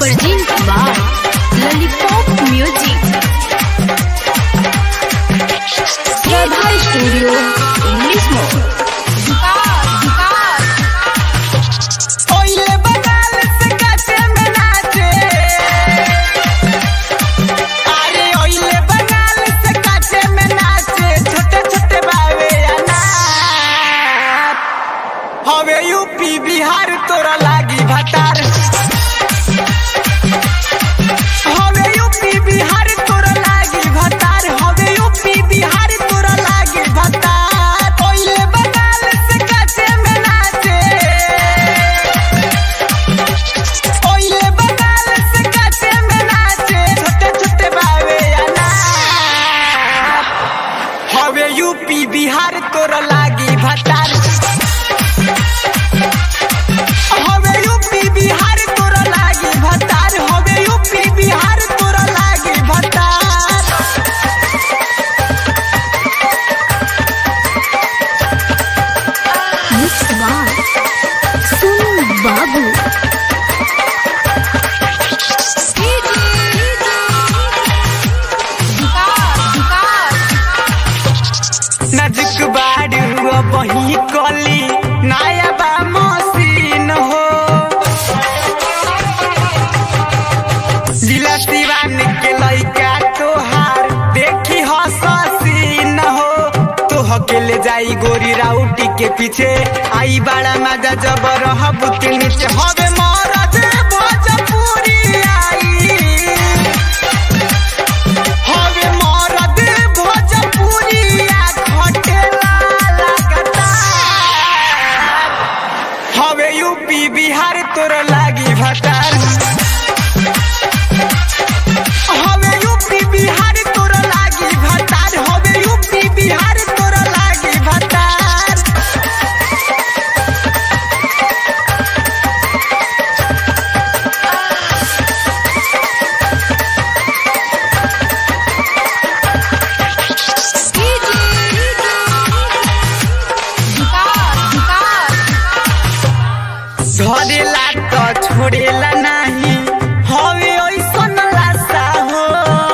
Present by Lollipop Music. Radha Studio, English Mode. ओइले बगाल से काचे में नाचे अरे ओइले बगाल से काचे में नाचे छोटे छोटे बावे अनार हवे यूपी बिहार तोरा लागी भतार हवे यूपी बिहार तोरा लागी भतार हवे यूपी बिहार तोरा लागी भतार ओइले बगाल से काचे में नाचे ओइले बगाल से काचे में नाचे छोटे छोटे बावे अनार हवे यूपी बिहार तोरा लागी भतार हवे यूपी बिहार तोरा लागी भतार हवे यूपी बिहार तोरा लागी भतार Mixed by Sonu Babu. नजक बाड़ू बही कली नया बा मशीन हो जिला सिवान के लइका तोहार देखी हसीन हो तो हकेले जाई गोरी राउटी के पीछे आई बड़ा मजा जब रहब के नीचे हवे मरद भोजपुरी आई हवे मरद भोजपुरिया खटेला लगता हवे यूपी बिहार तोर लागी भतार हवे यूपी बिहार तोर लागी भतार हवे यूपी बिहार तोर लागी भतार धरेला तो छोड़ेला नहीं हवे ओइसन लासा हो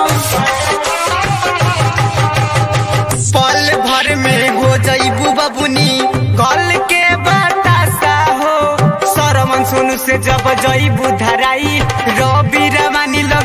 पल भर में हो जईबू बबुनी गल के बतासा हो सरमन सोनू से जब जईबू धराई रवि रवानी